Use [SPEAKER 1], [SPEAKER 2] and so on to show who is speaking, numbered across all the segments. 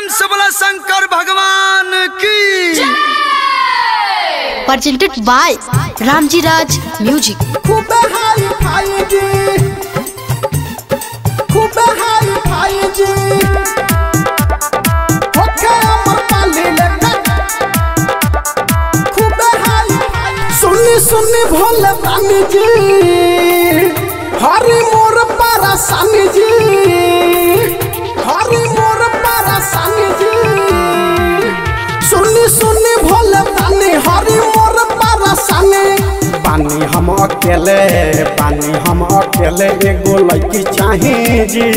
[SPEAKER 1] से बोला शंकर भगवान की
[SPEAKER 2] presented by Ramji Raj Music.
[SPEAKER 3] खूबे हाई फाई जी खूबे हाई फाई जी होके अमर पाली लेके खूबे हाई फाई सुनी सुनी भोले बानी जी हरी मोर परेशानी जी हरी मोर परेशानी जी सुनी सुनी भोले बानी हरी मोर परेशानी बानी हम अकेले बानी हम अकेले एगो लड़की चाहे जी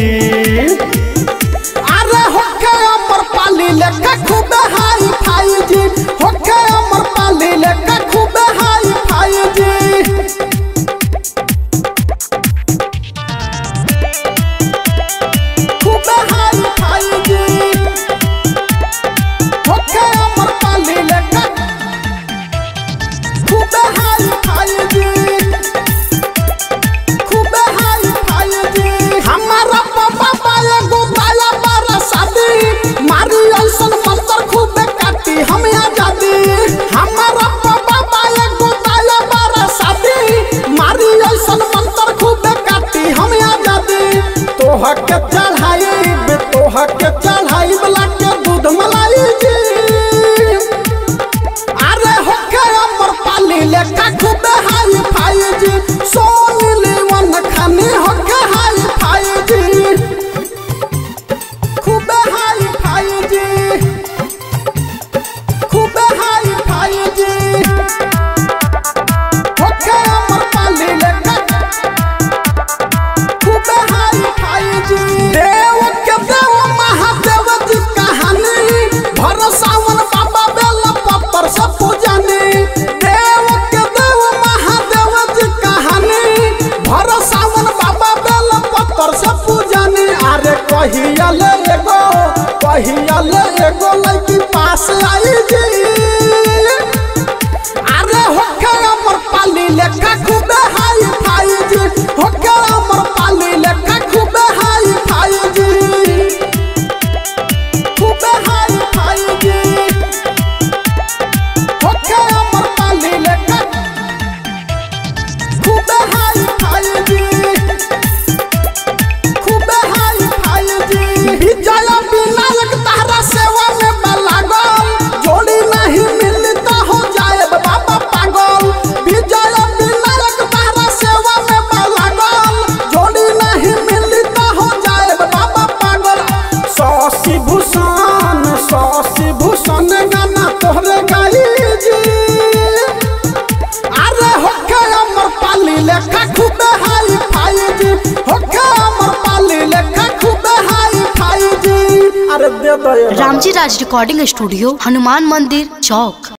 [SPEAKER 3] अरे होके अमर पाली लेके खूबे हाई फाई जी होके अमर पाली लेके खूबे हाई फाई जी खूबे हाई फाई जी होके अमर पाली लेके खूबे हाई फाई जी खूबे हाई फाई जी हमारा पापा पाए गो बाला बारा शादी मारी ऐसन मंत्र खूबे काटी हम आजादी हमारा पापा पाए गो बाला बारा शादी मारी ऐसन मंत्र खूबे काटी हम आजादी तोह के चढ़ाई तोह के चढ़ाई वाला के दूध मलाई जी अरे होके अमर पाली लेका खूबे हाई फाई जी सोनी लीवन खानी होके हाई फाई जी खूबे हाई फाई जी खूबे हाई फाई जी होके अमर पाली लेका खूबे हाई फाई जी देव के देव महादेव जी कहानी भरोसावन बाबा बेल पत्थर से पूजनी देव के देव महादेव जी कहानी भरोसावन बाबा बेल पत्थर से पूजनी अरे कहिया ले एगो कहिया ले एगो लड़की पास आई जी अरे होके अमर पाली लेखा खूबे हाई फाई जी होके अमर पाली लेखा खूबे हाई फाई जी खूबे हाई फाई जी होके अमर पाली लेखा खूबे हाई फाई जी खूबे हाई फाई जी विजय विनायक तारा सेवा में बलागल जोड़ी नहीं मिली तो हो जाए बाबा पागल विजय विनायक तारा सेवा में बलागल जोड़ी नहीं मिली तो हो जाए बाबा पागल शशि भूषण शशि भूषण गाना तोहरे गाई जी अरे होके अमर पाली लेखा खूबे हाई फाई जी होके अमर पाली लेखा खूबे हाई फाई जी अरे दे दो ये बाबा।
[SPEAKER 2] Ramji Raj Recording Studio, Hanuman Mandir, Chowk.